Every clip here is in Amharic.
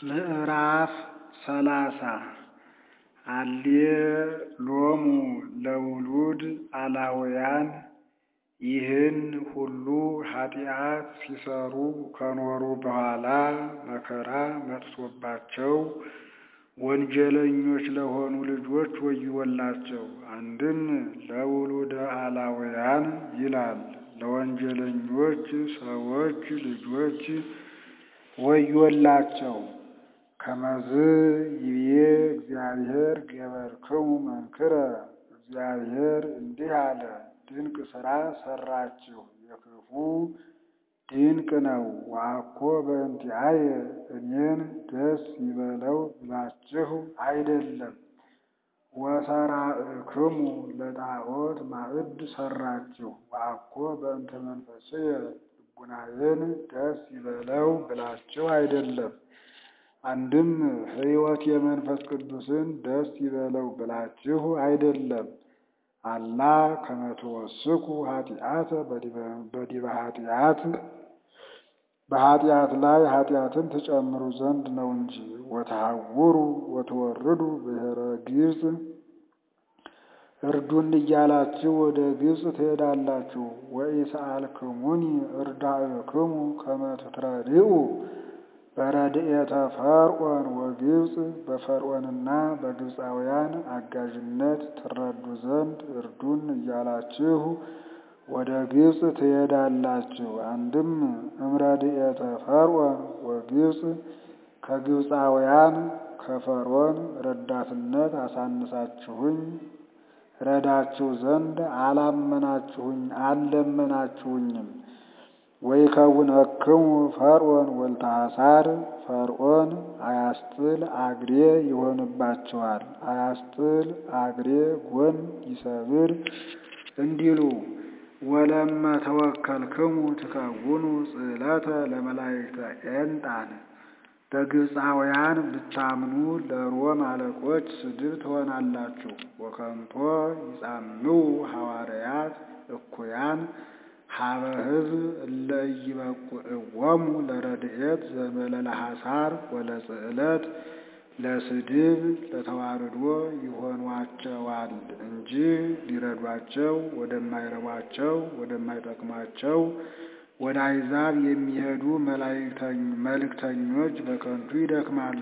ምዕራፍ ሰላሳ አሌሎሙ ለውሉድ አላውያን ይህን ሁሉ ኃጢአት ሲሠሩ ከኖሩ በኋላ መከራ መጥቶባቸው ወንጀለኞች ለሆኑ ልጆች ወዮላቸው። አንድም ለውሉደ አላውያን ይላል፣ ለወንጀለኞች ሰዎች ልጆች ወዮላቸው። ከመዝ ይቤ እግዚአብሔር ገበርክሙ መንክረ እግዚአብሔር እንዲህ አለ፣ ድንቅ ሥራ ሠራችሁ፣ የክፉ ድንቅ ነው። ወአኮ በእንቲአየ እኔን ደስ ይበለው ብላችሁ አይደለም። ወሠራዕክሙ ለጣዖት ማዕድ ሠራችሁ፣ ወአኮ በእንተ መንፈስየ ልቡናዬን ደስ ይበለው ብላችሁ አይደለም። አንድም ሕይወት የመንፈስ ቅዱስን ደስ ይበለው ብላችሁ አይደለም። አላ ከመ ትወስኩ ኃጢአተ በዲበ ኃጢአት በኃጢአት ላይ ኃጢአትን ትጨምሩ ዘንድ ነው እንጂ። ወተሐውሩ ወትወርዱ ብሔረ ግብፅ እርዱን እያላችሁ ወደ ግብፅ ትሄዳላችሁ። ወኢሰአልክሙኒ እርዳእክሙ ከመ ትትረድኡ በረድኤተ ፈርዖን ወግብፅ በፈርዖንና በግብፃውያን አጋዥነት ትረዱ ዘንድ እርዱን እያላችሁ ወደ ግብፅ ትሄዳላችሁ። አንድም እምረድኤተ ፈርዖን ወግብፅ ከግብፃውያን ከፈርዖን ረዳትነት አሳንሳችሁኝ ረዳችሁ ዘንድ አላመናችሁኝ አልለመናችሁኝም። ወይከውነክሙ ፈርዖን ወልታሳር ፈርዖን አያስጥል አግሬ ይሆንባችኋል። አያስጥል አግሬ ጎን ይሰብር እንዲሉ ወለመ ተወከልክሙ ትከውኑ ጽዕለተ ለመላእክተ ኤንጣን በግብፃውያን ብታምኑ ለሮም አለቆች ስድብ ትሆናላችሁ። ወከንቶ ይጻምው ሐዋርያት እኩያን ሀበ ሕዝብ እለ ኢይበቁዕዎሙ ለረድኤት ዘእንበለ ሐሳር ወለጽዕለት ለስድብ ለተዋርዶ ይሆኗቸዋል እንጂ ሊረዷቸው ወደማይረቧቸው ወደማይጠቅሟቸው ወደ አሕዛብ የሚሄዱ መልእክተኞች በከንቱ ይደክማሉ።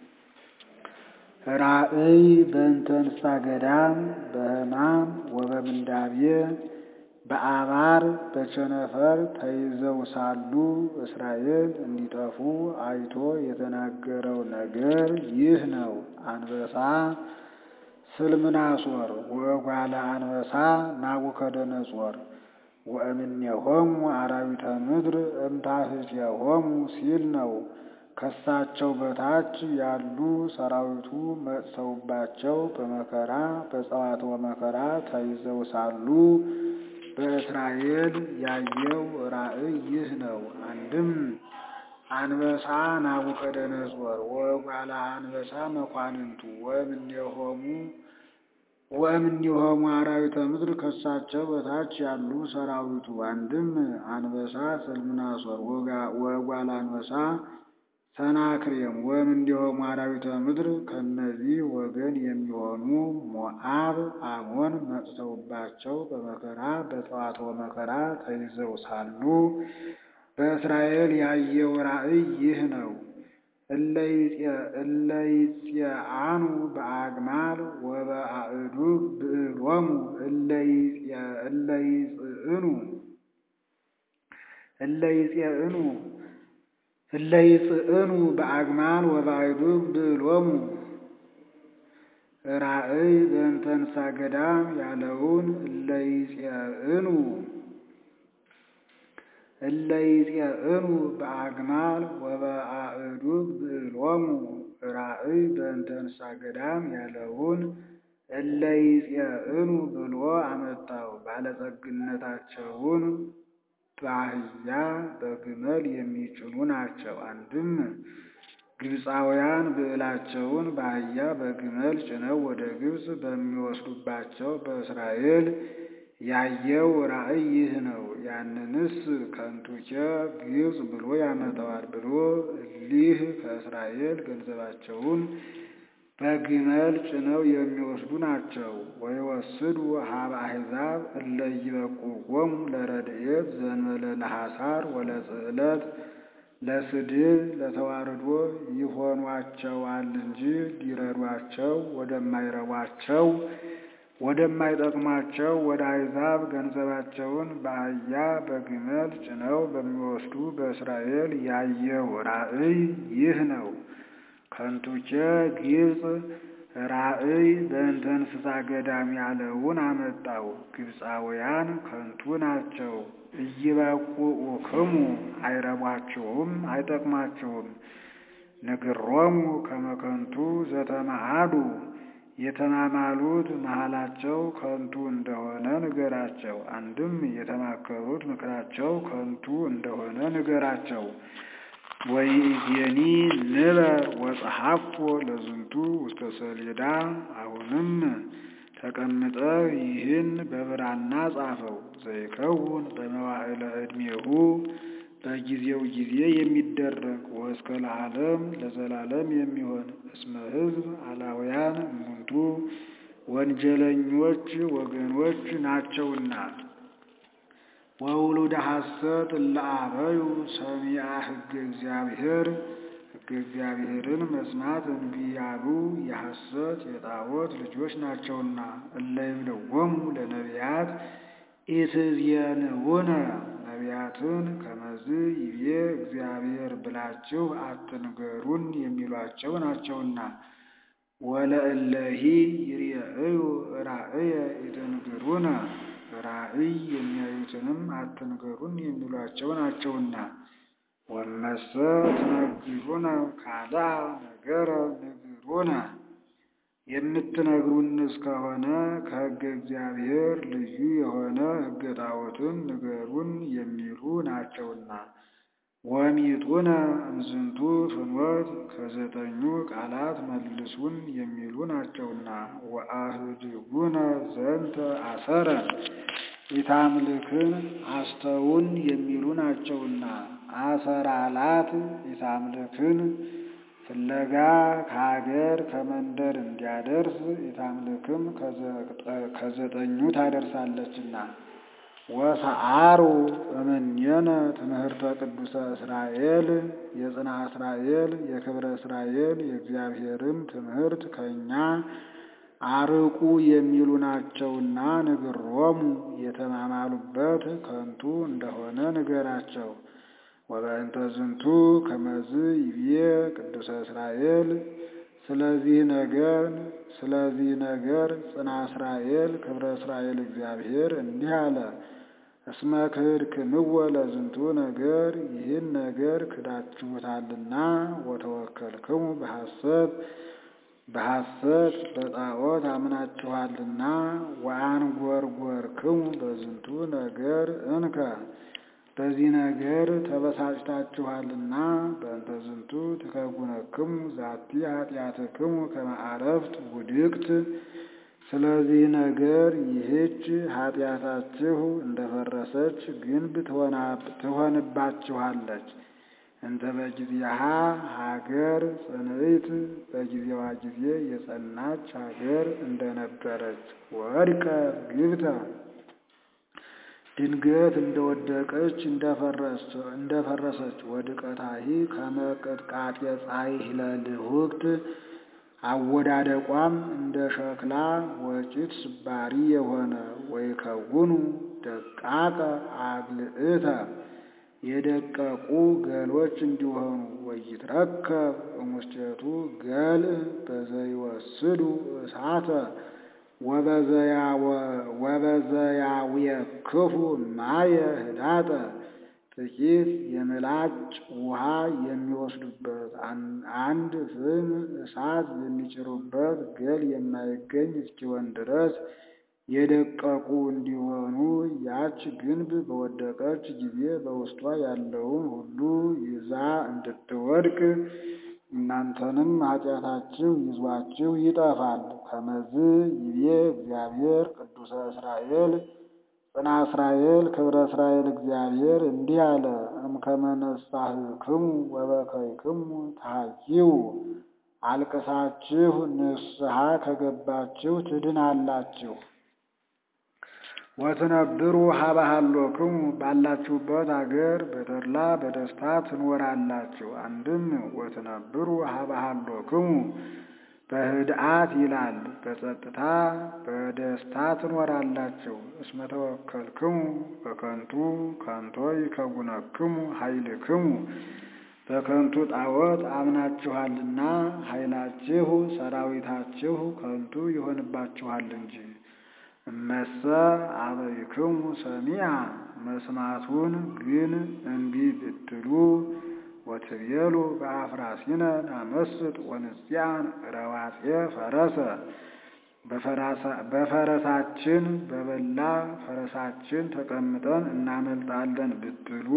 ራእይ በእንተ እንስሳ ገዳም በሕማም ወበምንዳቤ በአባር በቸነፈር ተይዘው ሳሉ እስራኤል እንዲጠፉ አይቶ የተናገረው ነገር ይህ ነው። አንበሳ ስልምናሶር ወእጓለ አንበሳ ናቡከደነጾር ወእምኔሆሙ አራዊተ ምድር እምታሕቲሆሙ ሲል ነው። ከሳቸው በታች ያሉ ሰራዊቱ መጥተውባቸው በመከራ በጸዋትወ መከራ ተይዘው ሳሉ በእስራኤል ያየው ራእይ ይህ ነው። አንድም አንበሳ ናቡከደነጾር ወእጓለ አንበሳ መኳንንቱ ወእምኔሆሙ ወእምኔሆሙ አራዊተ ምድር ከሳቸው በታች ያሉ ሰራዊቱ። አንድም አንበሳ ሰልምናሶር ወእጓለ አንበሳ ሰናክሬም ወእምኔሆሙ አራዊተ ምድር ከነዚህ ወገን የሚሆኑ ሞዓብ፣ አሞን መጥተውባቸው በመከራ በጸዋትወ መከራ ተይዘው ሳሉ በእስራኤል ያየው ራእይ ይህ ነው። እለ ይጽአኑ በአግማል ወበአእዱግ ብዕሎሙ እለ ይጽእኑ እለ ይጽእኑ እለ ይጽእኑ በአግማል ወበአእዱግ ብዕሎሙ ራእይ በእንተ እንስሳ ገዳም ያለውን እለ ይጽእኑ እለ ይጽእኑ በአግማል ወበአእዱግ ብዕሎሙ ራእይ በእንተ እንስሳ ገዳም ያለውን እለ ይጽእኑ ብሎ አመጣው። ባለጸግነታቸውን በአህያ በግመል የሚጭኑ ናቸው። አንድም ግብፃውያን ብዕላቸውን በአህያ በግመል ጭነው ወደ ግብፅ በሚወስዱባቸው በእስራኤል ያየው ራእይ ይህ ነው። ያንንስ ከንቱኬ ግብፅ ብሎ ያመጣዋል ብሎ እሊህ ከእስራኤል ገንዘባቸውን በግመል ጭነው የሚወስዱ ናቸው። ወይወስዱ ሀበ አሕዛብ እለ ይበቁዎሙ ለረድኤት ዘእንበለ ለሐሳር ወለጽዕለት ለስድብ ለተዋርዶ ይሆኗቸዋል እንጂ ሊረዷቸው ወደማይረቧቸው ወደማይጠቅሟቸው ወደ አሕዛብ ገንዘባቸውን በአህያ በግመል ጭነው በሚወስዱ በእስራኤል ያየው ራእይ ይህ ነው። ከንቱኬ ግብፅ ራእይ በእንተ እንስሳ ገዳም ያለውን አመጣው። ግብፃውያን ከንቱ ናቸው። ኢይበቁኡክሙ አይረቧችሁም፣ አይጠቅሟችሁም። ንግሮሙ ከመ ከንቱ ዘተማሃዱ የተማማሉት መሃላቸው ከንቱ እንደሆነ ንገራቸው። አንድም የተማከሩት ምክራቸው ከንቱ እንደሆነ ንገራቸው። ወይእዜኒ ንበር ወጸሐፎ ለዝንቱ ውስተ ሰሌዳ። አሁንም ተቀምጠህ ይህን በብራና ጻፈው። ዘይከውን በመዋዕለ ዕድሜሁ በጊዜው ጊዜ የሚደረግ ወእስከ ለዓለም ለዘላለም የሚሆን እስመ ሕዝብ አላውያን እሙንቱ ወንጀለኞች ወገኖች ናቸውና። ወውሉደ ሐሰት እለ አበዩ ሰሚዐ ሕገ እግዚአብሔር ሕገ እግዚአብሔርን መስማት እንቢ ያሉ የሐሰት የጣዖት ልጆች ናቸውና። እለ ይብልዎሙ ለነቢያት ኢትዝየንዑነ ነቢያትን ከመዝ ይቤ እግዚአብሔር ብላችሁ አትንገሩን የሚሏቸው ናቸውና። ወለእለሂ ይርኤዩ ራእየ ኢትንግሩነ ራእይ የሚያዩትንም አትንገሩን የሚሏቸው ናቸውና። ወመሰ ትነግሩነ ካልአ ነገረ ንግሩነ የምትነግሩንስ ከሆነ ከሕገ እግዚአብሔር ልዩ የሆነ ሕገ ጣዖትን ንገሩን የሚሉ ናቸውና። ወሚጡነ እምዝንቱ ፍኖት ከዘጠኙ ቃላት መልሱን የሚሉ ናቸውና። ወአህድጉነ ዘንተ አሰረ ኢታምልክን አስተውን የሚሉ ናቸውና። አሰራላት ኢታምልክን ፍለጋ ከሀገር ከመንደር እንዲያደርስ ኢታምልክም ከዘጠኙ ታደርሳለችና። ወሰአሩ እምኔነ ትምህርተ ቅዱሰ እስራኤል የጽንዐ እስራኤል የክብረ እስራኤል የእግዚአብሔርን ትምህርት ከእኛ አርቁ የሚሉ ናቸውና ንግሮሙ የተማማሉበት ከንቱ እንደሆነ ንገራቸው። ወበእንተ ዝንቱ ከመዝ ይቤ ቅዱሰ እስራኤል ስለዚህ ነገር ስለዚህ ነገር ጽንዐ እስራኤል ክብረ እስራኤል እግዚአብሔር እንዲህ አለ። እስመ ክህድክምዎ ለዝንቱ ነገር ይህን ነገር ክዳችሁታልና ወተወከልክሙ በሐሰት በሐሰት በጣዖት አምናችኋልና ወአንጐርጐርክሙ በዝንቱ ነገር እንከ በዚህ ነገር ተበሳጭታችኋልና በእንተ ዝንቱ ትከጉነክሙ ዛቲ ኃጢአትክሙ ከመ አረፍት ውድቅት ስለዚህ ነገር ይህች ኃጢአታችሁ እንደፈረሰች ግንብ ትሆንባችኋለች። እንተ በጊዜሃ ሀገር ጽንዕት በጊዜዋ ጊዜ የጸናች ሀገር እንደነበረች ወድቀ ግብተ ድንገት እንደወደቀች እንደፈረሰች ወድቀታሂ ከመቅጥቃጤ ጻይህ ለልሁክት አወዳደቋም እንደ ሸክላ ወጭት ስባሪ የሆነ ወይከውኑ ደቃቀ አግልዕተ የደቀቁ ገሎች እንዲሆኑ ወይትረከብ እሙስቴቱ ገልዕ በዘይወስዱ እሳተ ወበዘያውየክፉ ማየ ህዳጠ ጥቂት የምላጭ ውሃ የሚወስዱበት አንድ ፍም እሳት የሚጭሩበት ገል የማይገኝ እስኪሆን ድረስ የደቀቁ እንዲሆኑ ያች ግንብ በወደቀች ጊዜ በውስጧ ያለውን ሁሉ ይዛ እንድትወድቅ እናንተንም ኃጢአታችሁ ይዟችሁ ይጠፋል። ከመዝ ይቤ እግዚአብሔር ቅዱሰ እስራኤል ጽና እስራኤል ክብረ እስራኤል እግዚአብሔር እንዲህ አለ። እምከመ ነሣሕክሙ ወበከይክሙ ተሐይዩ አልቅሳችሁ ንስሐ ከገባችሁ ትድናላችሁ። ወትነብሩ ሀበ ሀሎክሙ ባላችሁበት አገር በተድላ በደስታ ትኖራላችሁ። አንድም ወትነብሩ ሀበ ሀሎክሙ በህድአት ይላል፣ በጸጥታ በደስታ ትኖራላችሁ። እስመ ተወከልክሙ በከንቱ ከንቶ ይከውነክሙ ኃይልክሙ በከንቱ ጣዖት አምናችኋልና ኃይላችሁ ሰራዊታችሁ ከንቱ ይሆንባችኋል እንጂ። እመሰ አበይክሙ ሰሚዐ መስማቱን ግን እምቢ ብትሉ ወትቤሉ በአፍራሲነ ናመስጥ ወንጽያን ረዋጼ ፈረሰ በፈረሳችን በበላ ፈረሳችን ተቀምጠን እናመልጣለን ብትሉ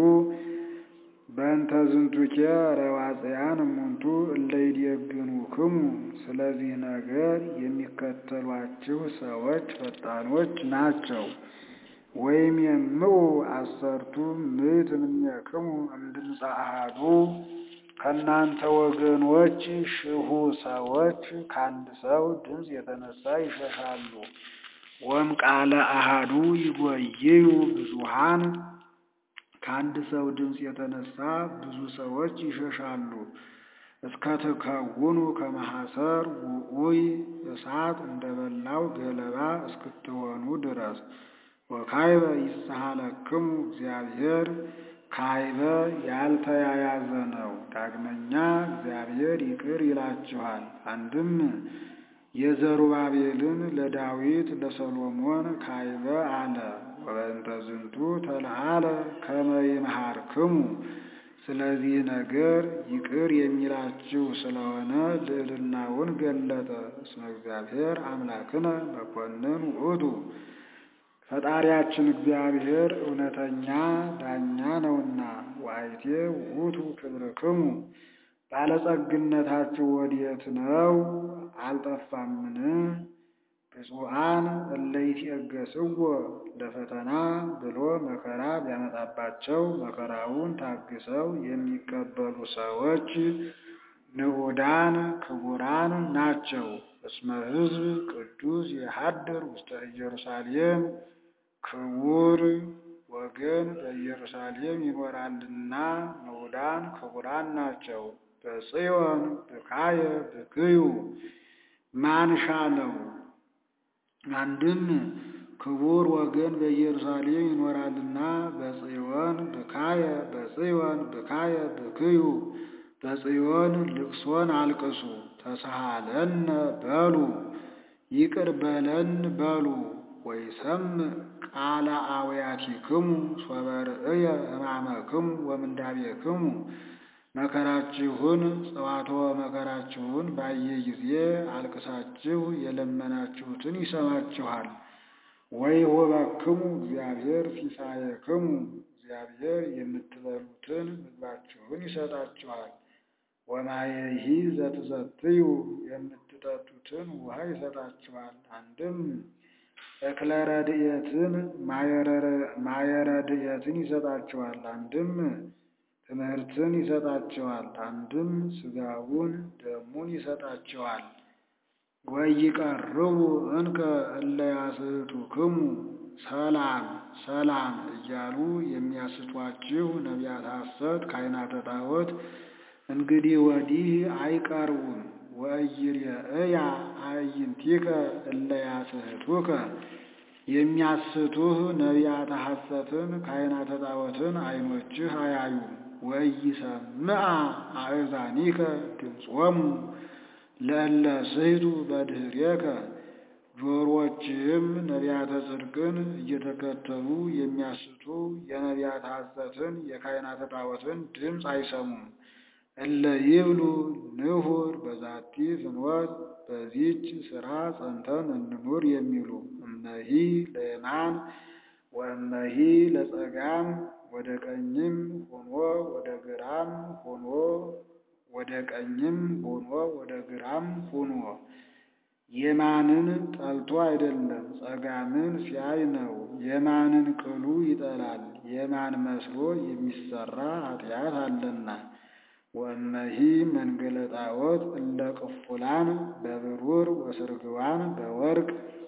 በእንተ ዝንቱኬ ረዋጽያን እሙንቱ እለ ይዴግኑክሙ ስለዚህ ነገር የሚከተሏችሁ ሰዎች ፈጣኖች ናቸው። ወይም የምዑ አሰርቱ ምዕት እምኔክሙ እምድምፀ አሐዱ ከእናንተ ወገኖች ሽሁ ሰዎች ከአንድ ሰው ድምፅ የተነሳ ይሸሻሉ። ወም ቃለ አሐዱ ይጎይዩ ብዙሃን ከአንድ ሰው ድምፅ የተነሳ ብዙ ሰዎች ይሸሻሉ። እስከ ትከውኑ ከመሐሰር ውዑይ እሳት እንደበላው ገለባ እስክትሆኑ ድረስ ወካይበ ይሳሃለክሙ እግዚአብሔር ካይበ ያልተያያዘ ነው። ዳግመኛ እግዚአብሔር ይቅር ይላችኋል። አንድም የዘሩባቤልን ለዳዊት ለሰሎሞን ካይበ አለ። ወበእንተ ዝንቱ ተለዓለ ከመ ይምሃርክሙ ስለዚህ ነገር ይቅር የሚላችሁ ስለሆነ ልዕልናውን ገለጠ። እስመ እግዚአብሔር አምላክነ መኮንን ውእቱ ፈጣሪያችን እግዚአብሔር እውነተኛ ዳኛ ነውና። ወአይቴ ውእቱ ክብርክሙ ባለጸግነታችሁ ወዴት ነው? አልጠፋምን? ብፁዓን እለ ይትዔገሥዎ ለፈተና ብሎ መከራ ቢያመጣባቸው መከራውን ታግሰው የሚቀበሉ ሰዎች ንዑዳን ክቡራን ናቸው። እስመ ሕዝብ ቅዱስ የሀድር ውስተ ኢየሩሳሌም ክቡር ወገን በኢየሩሳሌም ይኖራልና ንዑዳን ክቡራን ናቸው። በጽዮን ብካየ ብክዩ ማንሻ ነው። አንድም ክቡር ወገን በኢየሩሳሌም ይኖራልና በጽዮን ብካየ በጽዮን ብካየ ብክዩ በጽዮን ልቅሶን አልቅሱ። ተሳሃለነ በሉ ይቅር በለን በሉ። ወይሰምዕ ቃለ አውያቲክሙ ሶበ ርእየ ሕማመክሙ ወምንዳቤክሙ መከራችሁን ጽዋትወ መከራችሁን ባየ ጊዜ አልቅሳችሁ የለመናችሁትን ይሰማችኋል። ወይሁበክሙ እግዚአብሔር ሲሳየክሙ እግዚአብሔር የምትበሉትን ምግባችሁን ይሰጣችኋል። ወማየሂ ዘትሰትዩ የምትጠጡትን ውሃ ይሰጣችኋል። አንድም እክለ ረድኤትን ማየ ረድኤትን ይሰጣችኋል። አንድም ትምህርትን ይሰጣችኋል። አንድም ሥጋውን ደሙን ይሰጣችኋል። ወይቀርቡ እንከ እለ ያስሕቱክሙ ሰላም ሰላም እያሉ የሚያስቷችሁ ነቢያት ሐሰት ካህናተ ጣዖት እንግዲህ ወዲህ አይቀርቡም። ወኢይሬእያ አዕይንቲከ እለ ያስሕቱከ የሚያስቱህ ነቢያተ ሐሰትን ካህናተ ጣዖትን ዓይኖችህ አያዩም። ወኢይሰምዓ አእዛኒከ ድምፆሙ ለእለ ስሕቱ በድኅሬከ ጆሮችህም ነቢያተ ጽድቅን እየተከተሉ የሚያስቱ የነቢያተ ሐሰትን የካህናተ ጣዖትን ድምፅ አይሰሙም። እለ ይብሉ ንሁር በዛቲ ፍኖት በዚች ሥራ ጸንተን እንኑር የሚሉ እመሂ ለየማን ወእመሂ ለጸጋም ወደ ቀኝም ሆኖ ወደ ግራም ሆኖ ወደ ቀኝም ሆኖ ወደ ግራም ሆኖ የማንን ጠልቶ አይደለም ጸጋምን ሲያይ ነው። የማንን ቅሉ ይጠላል የማን መስሎ የሚሰራ ኃጢአት አለና። ወእመሂ መንገለ ጣዖት እለ ቅፉላን በብሩር ወስርግዋን በወርቅ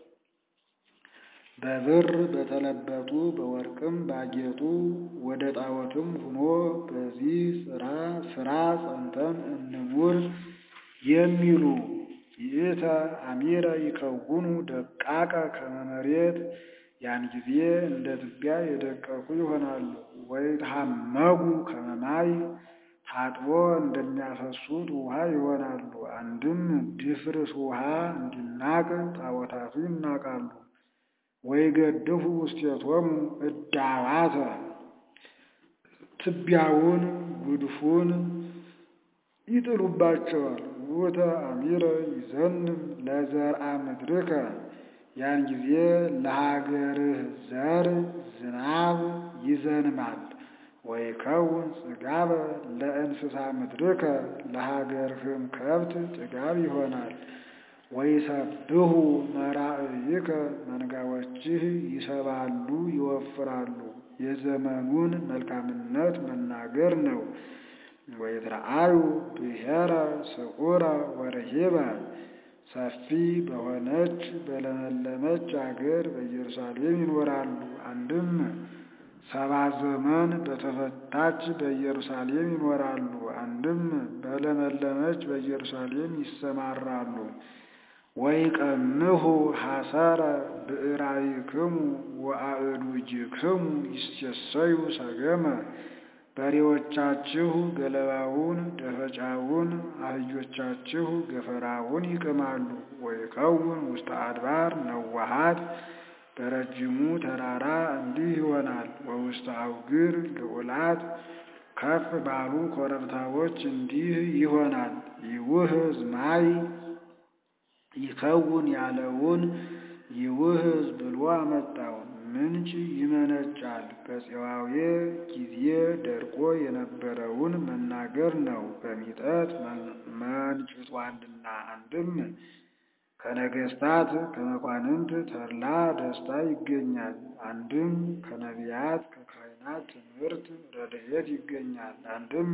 በብር በተለበጡ በወርቅም ባጌጡ ወደ ጣዖትም ሁኖ በዚህ ስራ ስራ ጸንተን እንኑር የሚሉ ይእተ አሚረ ይከውኑ ደቃቀ ከመ መሬት ያን ጊዜ እንደ ትቢያ የደቀቁ ይሆናሉ። ወይትሐመጉ ከመ ማይ ታጥቦ እንደሚያፈሱት ውሃ ይሆናሉ። አንድም ድፍርስ ውሃ እንዲናቅ ጣዖታቱ ይናቃሉ። ወይገድፉ ውስቴቶሙ እዳዋተ ትቢያውን ጉድፉን ይጥሉባቸዋል። ውእተ አሚረ ይዘንም ለዘርአ ምድርከ ያን ጊዜ ለሀገርህ ዘር ዝናብ ይዘንማል። ወይከውን ጽጋበ ለእንስሳ ምድርከ ለሀገርህም ከብት ጥጋብ ይሆናል። ወይሰብሁ መራእይከ መንጋዎችህ ይሰባሉ ይወፍራሉ። የዘመኑን መልካምነት መናገር ነው። ወይትረአዩ ብሔረ ስዑረ ወርሂበ ሰፊ በሆነች በለመለመች አገር በኢየሩሳሌም ይኖራሉ። አንድም ሰባ ዘመን በተፈታች በኢየሩሳሌም ይኖራሉ። አንድም በለመለመች በኢየሩሳሌም ይሰማራሉ። ወይቀንሁ ሐሰረ ብዕራይክሙ ወአእዱጅክሙ ይሴሰዩ ሰገመ በሬዎቻችሁ ገለባውን ደፈጫውን አህዮቻችሁ ገፈራውን ይቅማሉ። ወይከውን ውስተ አድባር ነዋሃት በረጅሙ ተራራ እንዲህ ይሆናል። ወውስተ አውግር ልዑላት ከፍ ባሉ ኮረብታዎች እንዲህ ይሆናል። ይውህዝ ማይ ይከውን ያለውን ይውህዝ ብሎ አመጣው። ምንጭ ይመነጫል። በፄዋዌ ጊዜ ደርቆ የነበረውን መናገር ነው። በሚጠት መንጭቷልና አንድም ከነገስታት ከመኳንንት ተድላ ደስታ ይገኛል። አንድም ከነቢያት ከካህናት ትምህርት ረድኤት ይገኛል። አንድም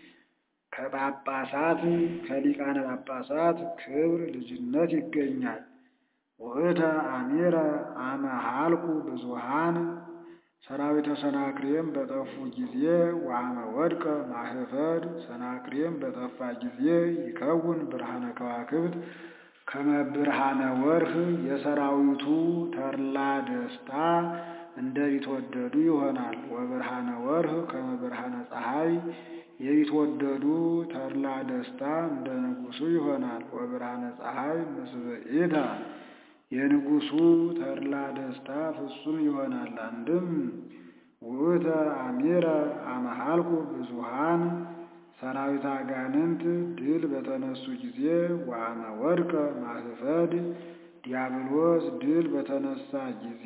ከጳጳሳት ከሊቃነ ጳጳሳት ክብር ልጅነት ይገኛል። ውእተ አሚረ አመ ሀልቁ ብዙሃን ሰራዊተ ሰናክሬም በጠፉ ጊዜ ወአመ ወድቀ ማህፈድ ሰናክሬም በጠፋ ጊዜ ይከውን ብርሃነ ከዋክብት ከመ ብርሃነ ወርህ የሰራዊቱ ተድላ ደስታ እንደ ቢትወደዱ ይሆናል። ወብርሃነ ወርህ ከመ ብርሃነ ፀሐይ የቢትወደዱ ተድላ ደስታ እንደ ንጉሱ ይሆናል። ወብርሃነ ፀሐይ ምስብኢተ የንጉሱ ተድላ ደስታ ፍጹም ይሆናል። አንድም ውእተ አሚረ አመ ሀልቁ ብዙሃን ሰራዊት አጋንንት ድል በተነሱ ጊዜ ወአመ ወድቀ ማህፈድ ዲያብሎስ ድል በተነሳ ጊዜ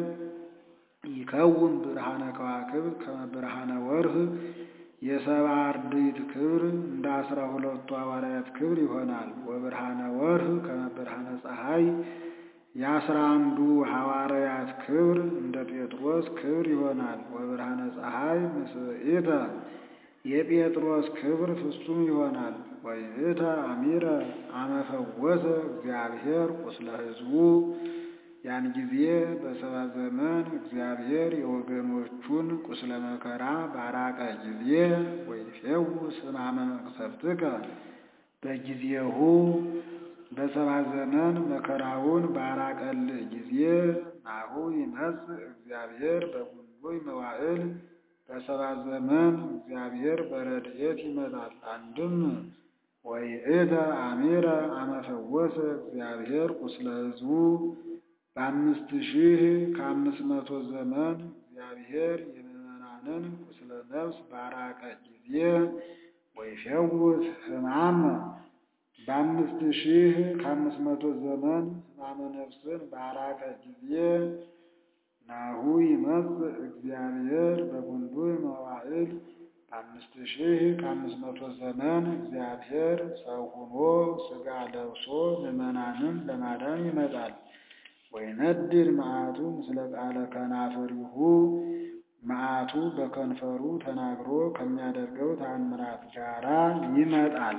ይከውን ብርሃነ ከዋክብት ከመ ብርሃነ ወርህ የሰባ አርድእት ክብር እንደ አስራ ሁለቱ ሐዋርያት ክብር ይሆናል። ወብርሃነ ወርህ ከመ ብርሃነ ፀሐይ የአስራ አንዱ ሐዋርያት ክብር እንደ ጴጥሮስ ክብር ይሆናል። ወብርሃነ ፀሐይ ምስብኢተ የጴጥሮስ ክብር ፍጹም ይሆናል። ወይእተ አሚረ አመ ፈወሰ እግዚአብሔር ቁስለ ሕዝቡ ያን ጊዜ በሰባ ዘመን እግዚአብሔር የወገኖቹን ቁስለ መከራ ባራቀ ጊዜ ወይፌውስ ሕማመ መቅሰፍትከ በጊዜሁ በሰባ ዘመን መከራውን ባራቀልህ ጊዜ ናሁ ይመጽእ እግዚአብሔር በጉንዶይ መዋዕል በሰባ ዘመን እግዚአብሔር በረድኤት ይመጣል። አንድም ወይእተ አሚረ አመ ፈወሰ እግዚአብሔር ቁስለ ሕዝቡ በአምስት ሺህ ከአምስት መቶ ዘመን እግዚአብሔር የምዕመናንን ቁስለ ነፍስ ባራቀ ጊዜ ወይፌውስ ሕማመ በአምስት ሺህ ከአምስት መቶ ዘመን ሕማመ ነፍስን ባራቀ ጊዜ ናሁ ይመጽእ እግዚአብሔር በጉንዱይ መዋዕል በአምስት ሺህ ከአምስት መቶ ዘመን እግዚአብሔር ሰው ሆኖ ሥጋ ለብሶ ምዕመናንን ለማዳን ይመጣል። ወይነድድ መዓቱ ምስለ ቃለ ከናፍሪሁ መዓቱ በከንፈሩ ተናግሮ ከሚያደርገው ተአምራት ጋራ ይመጣል።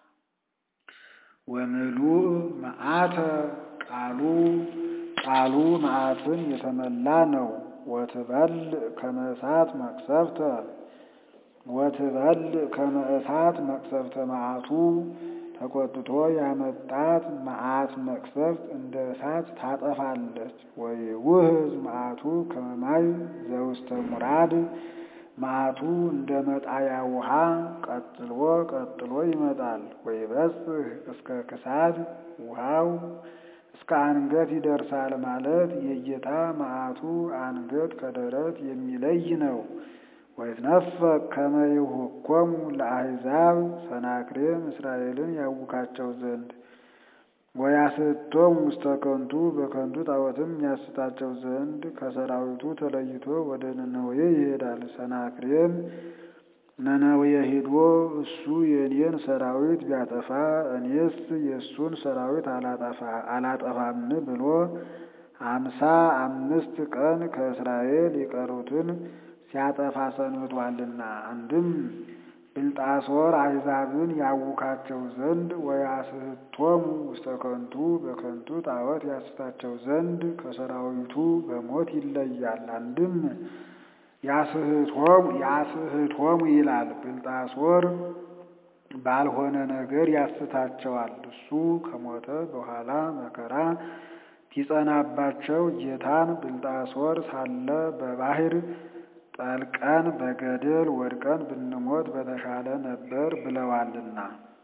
ወምሉእ መዓተ ቃሉ ቃሉ መዓትን የተመላ ነው። ወትበል ከመ እሳት መቅሰፍተ ወትበል ከመ እሳት መቅሰፍተ መዓቱ ተቆጥቶ ያመጣት መዓት መቅሰፍት እንደ እሳት ታጠፋለች። ወይውህዝ መዓቱ ከመ ማይ ዘውስተ ሙራድ መዓቱ እንደ መጣያ ውሃ ቀጥሎ ቀጥሎ ይመጣል። ወይበጽሕ እስከ ክሳድ ውሃው እስከ አንገት ይደርሳል ማለት የጌታ መዓቱ አንገት ከደረት የሚለይ ነው። ወይትነፈቅ ከመ ይሁኮሙ ለአሕዛብ ሰናክሬም እስራኤልን ያውካቸው ዘንድ ወያስቶም ውስተ ከንቱ በከንቱ ጣዖትም ያስታቸው ዘንድ ከሰራዊቱ ተለይቶ ወደ ነነዌ ይሄዳል። ሰናክሬም ነነዌ ሄዶ እሱ የእኔን ሰራዊት ቢያጠፋ እኔስ የእሱን ሰራዊት አላጠፋም ብሎ አምሳ አምስት ቀን ከእስራኤል የቀሩትን ሲያጠፋ ሰንብቷልና። አንድም ብልጣሶር አሕዛብን ያውካቸው ዘንድ ወያስሕቶሙ ውስተ ከንቱ በከንቱ ጣዖት ያስታቸው ዘንድ ከሰራዊቱ በሞት ይለያል። አንድም ያስሕቶሙ ይላል። ብልጣሶር ባልሆነ ነገር ያስታቸዋል። እሱ ከሞተ በኋላ መከራ ቢጸናባቸው ጌታን ብልጣሶር ሳለ በባሕር ጠልቀን በገደል ወድቀን ብንሞት በተሻለ ነበር ብለዋልና።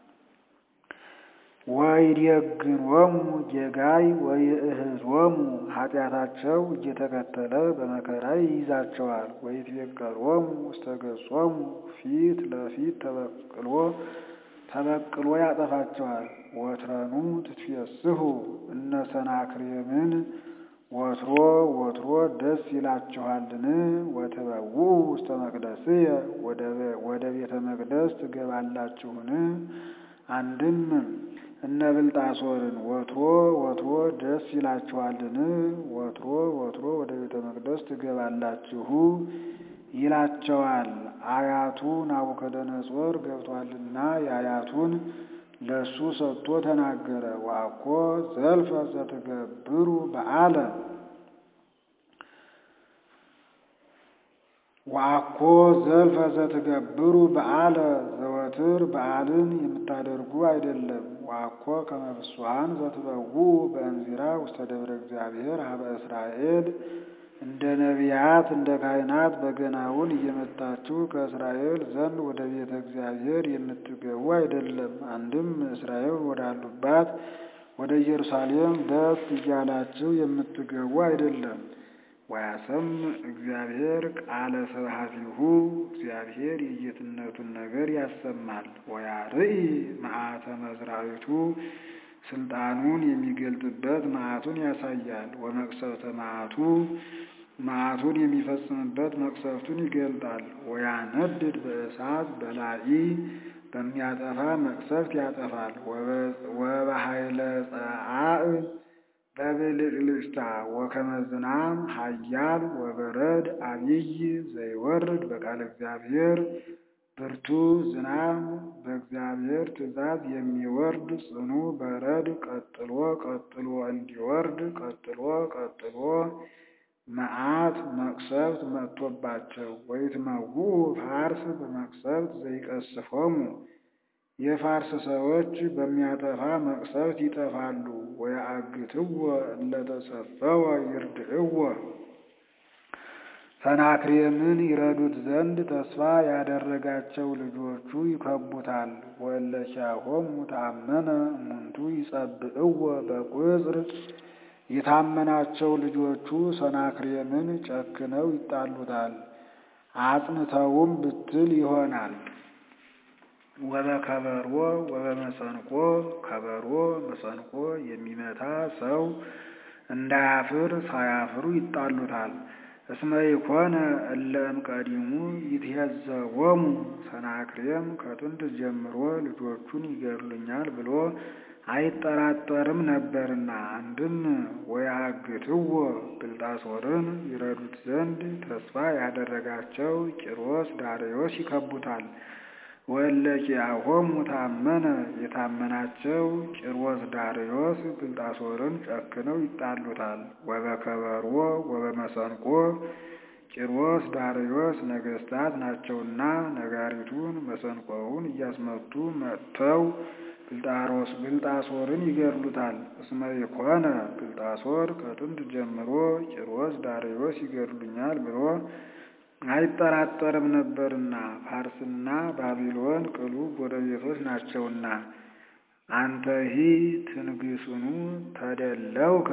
ወይዴግኖሙ ጌጋይ ወይእህዞሙ ኃጢአታቸው እየተከተለ በመከራ ይይዛቸዋል። ወይትቤቀሎሙ ውስተ ገጾሙ ፊት ለፊት ተበቅሎ ተበቅሎ ያጠፋቸዋል። ወትረኑ ትትፌስሑ እነ ሰናክሬምን ወትሮ ወትሮ ደስ ይላችኋልን? ወትበውኡ ውስተ መቅደስየ ወደ ቤተ መቅደስ ትገባላችሁን? አንድም እነ ብልጣሶርን ወትሮ ወትሮ ደስ ይላችኋልን? ወትሮ ወትሮ ወደ ቤተ መቅደስ ትገባላችሁ ይላቸዋል። አያቱ ናቡከደነጾር ገብቷልና የአያቱን ለሱ ሰጥቶ ተናገረ። ዋኮ ዘልፈ ዘትገብሩ በዓለ ዋኮ ዘልፈ ዘትገብሩ በዓለ ዘወትር በዓልን የምታደርጉ አይደለም። ዋኮ ከመ ፍስሓን ዘትበውኡ በእንዚራ ውስተ ደብረ እግዚአብሔር ሀበ እስራኤል እንደ ነቢያት እንደ ካህናት በገናውን እየመታችሁ ከእስራኤል ዘንድ ወደ ቤተ እግዚአብሔር የምትገቡ አይደለም። አንድም እስራኤል ወዳሉባት ወደ ኢየሩሳሌም ደስ እያላችሁ የምትገቡ አይደለም። ወያሰም እግዚአብሔር ቃለ ስብሐቲሁ እግዚአብሔር የጌትነቱን ነገር ያሰማል። ወያርኢ መዓተ መዝራዊቱ ስልጣኑን የሚገልጥበት መዓቱን ያሳያል። ወመቅሰፍተ መዓቱ መዓቱን የሚፈጽምበት መቅሰፍቱን ይገልጣል። ወያነድድ በእሳት በላኢ በሚያጠፋ መቅሰፍት ያጠፋል። ወበኃይለ ጸአዕ በብልጭልጭታ ወከመ ዝናም ኃያል ወበረድ አብይ ዘይወርድ በቃለ እግዚአብሔር ብርቱ ዝናብ በእግዚአብሔር ትእዛዝ የሚወርድ ጽኑ በረድ ቀጥሎ ቀጥሎ እንዲወርድ ቀጥሎ ቀጥሎ መዓት መቅሰፍት መጥቶባቸው ወይትመውኡ ፋርስ በመቅሰፍት ዘይቀስፎሙ የፋርስ ሰዎች በሚያጠፋ መቅሰፍት ይጠፋሉ። ወየአግትዎ እለተሰፈወ ይርድዕዎ ሰናክሬምን ይረዱት ዘንድ ተስፋ ያደረጋቸው ልጆቹ ይከቡታል። ወእለኪያሆሙ ታመነ እሙንቱ ይጸብዕዎ በቁጽር የታመናቸው ልጆቹ ሰናክሬምን ጨክነው ይጣሉታል። አጽንተውም ብትል ይሆናል። ወበከበሮ ወበመሰንቆ ከበሮ መሰንቆ የሚመታ ሰው እንዳያፍር ሳያፍሩ ይጣሉታል። እስመ ይኮነ እለ እምቀዲሙ ይትሄዘቦሙ ሰናክሬም ከጥንት ጀምሮ ልጆቹን ይገድሉኛል ብሎ አይጠራጠርም ነበርና። አንድም ወያግትዎ ብልጣሶርን ይረዱት ዘንድ ተስፋ ያደረጋቸው ቂሮስ ዳርዮስ ይከቡታል። ወእለኪያሆሙ ታመነ የታመናቸው ቂሮስ ዳርዮስ ብልጣሶርን ጨክነው ይጣሉታል። ወበከበሮ ወበመሰንቆ ቂሮስ ዳርዮስ ነገሥታት ናቸውና ነጋሪቱን መሰንቆውን እያስመቱ መጥተው ብልጣሮስ ብልጣሶርን ይገድሉታል። እስመ ይኮነ ብልጣሶር ከጥንት ጀምሮ ቂሮስ ዳርዮስ ይገድሉኛል ብሎ አይጠራጠርም ነበርና ፋርስና ባቢሎን ቅሉ ጎረቤቶች ናቸውና። አንተሂ ትንግስኑ ተደለውከ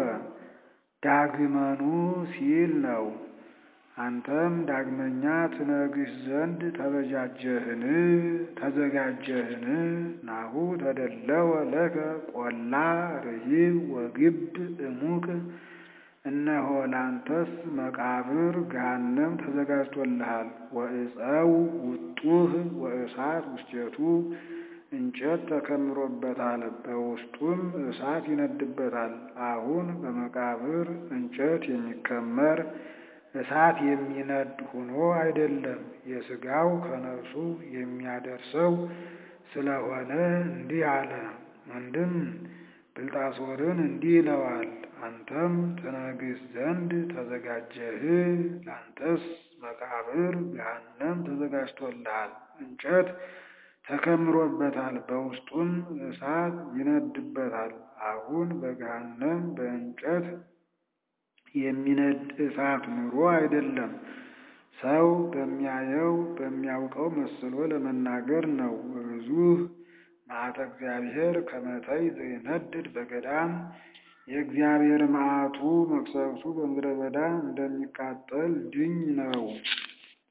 ዳግመኑ ሲል ነው። አንተም ዳግመኛ ትነግስ ዘንድ ተበጃጀህን ተዘጋጀህን? ናሁ ተደለወ ለከ ቆላ ርሂብ ወግብ እሙቅ እነሆ ላንተስ መቃብር ገሃነም ተዘጋጅቶልሃል። ወእፀው ውጡህ ወእሳት ውስቴቱ እንጨት ተከምሮበታል፣ በውስጡም እሳት ይነድበታል። አሁን በመቃብር እንጨት የሚከመር እሳት የሚነድ ሆኖ አይደለም፣ የሥጋው ከነፍሱ የሚያደርሰው ስለሆነ እንዲህ አለ። አንድም ብልጣሶርን እንዲህ ይለዋል፣ አንተም ትነግስ ዘንድ ተዘጋጀህ፣ ላንተስ መቃብር ገሃነም ተዘጋጅቶልሃል፣ እንጨት ተከምሮበታል፣ በውስጡም እሳት ይነድበታል። አሁን በገሃነም በእንጨት የሚነድ እሳት ኑሮ አይደለም፣ ሰው በሚያየው በሚያውቀው መስሎ ለመናገር ነው። ብዙህ መዓተ እግዚአብሔር ከመተይ ዘይነድድ በገዳም የእግዚአብሔር መዓቱ መቅሰፍቱ በምድረ በዳ እንደሚቃጠል ድኝ ነው።